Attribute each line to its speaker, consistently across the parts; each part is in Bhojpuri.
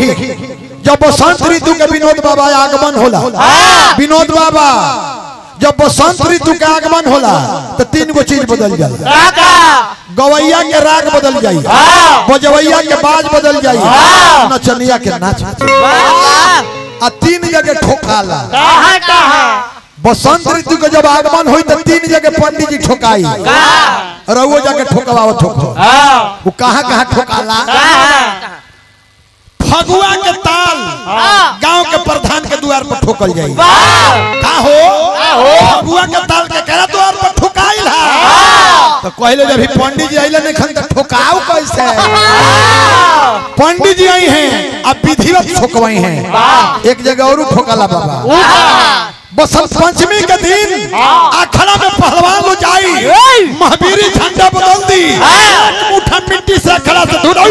Speaker 1: देखी जब बसंत ऋतु के विनोद बाबा आगमन होला विनोद बाबा जब बसंत ऋतु के आगमन होला तो तीन गो चीज बदल जाला
Speaker 2: काका
Speaker 1: गवैया के राग बदल जाई बजवैया के बाज बदल जाई नचनिया के नाच बदल आ तीन जगह ठोकाला
Speaker 2: कहाँ कहाँ
Speaker 1: बसंत ऋतु के जब आगमन हुई तो तीन जगह पंडित जी ठोकाई रउओ जाके ठोकवाओ ठोको
Speaker 2: हाँ
Speaker 1: वो कहाँ कहाँ ठोकाला
Speaker 2: कहाँ
Speaker 1: फगुआ के ताल गांव के प्रधान के द्वार पर ठोकल जाई
Speaker 2: वाह
Speaker 1: का हो फगुआ के ताल के करा द्वार पर ठोकाइल है तो कहले जब ही पंडित जी आइले नहीं खन तो ठोकाओ कैसे पंडित जी आई हैं अब विधिवत ठोकवाई हैं एक जगह और ठोकला बाबा बसंत पंचमी के दिन अखड़ा में पहलवान लो जाई महावीरी झंडा बदल दी एक मुठा मिट्टी से अखड़ा से धुल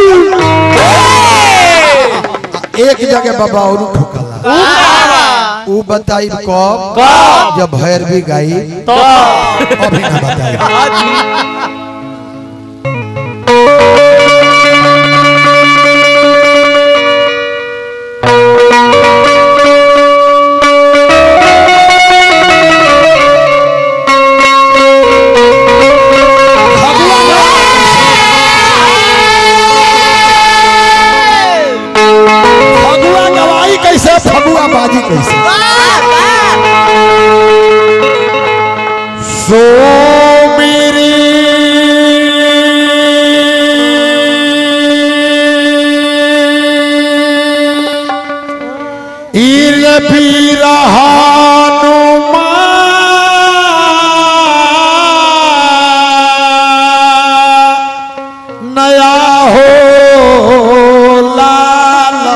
Speaker 1: एक जगह बाबा और ठोकला ऊ बताई कब जब भैरवी गाई
Speaker 2: तो
Speaker 1: अभी ना बताई फगुआ गवाई कैसे फगुआ बाजी कैसे सो मेरी ईर बीरहानुमा नया हो लाला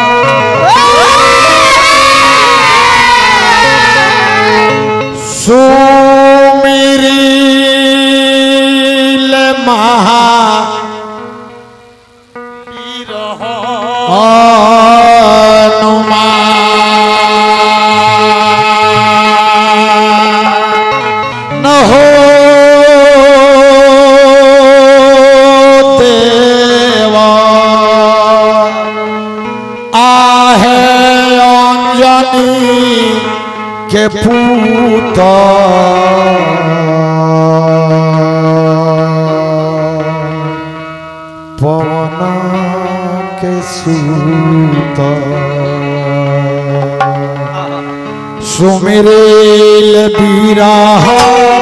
Speaker 1: सुमिरिल महा न हो देवा आहे अंजनी के पूत पवन के सूत सुमिरेल बीरा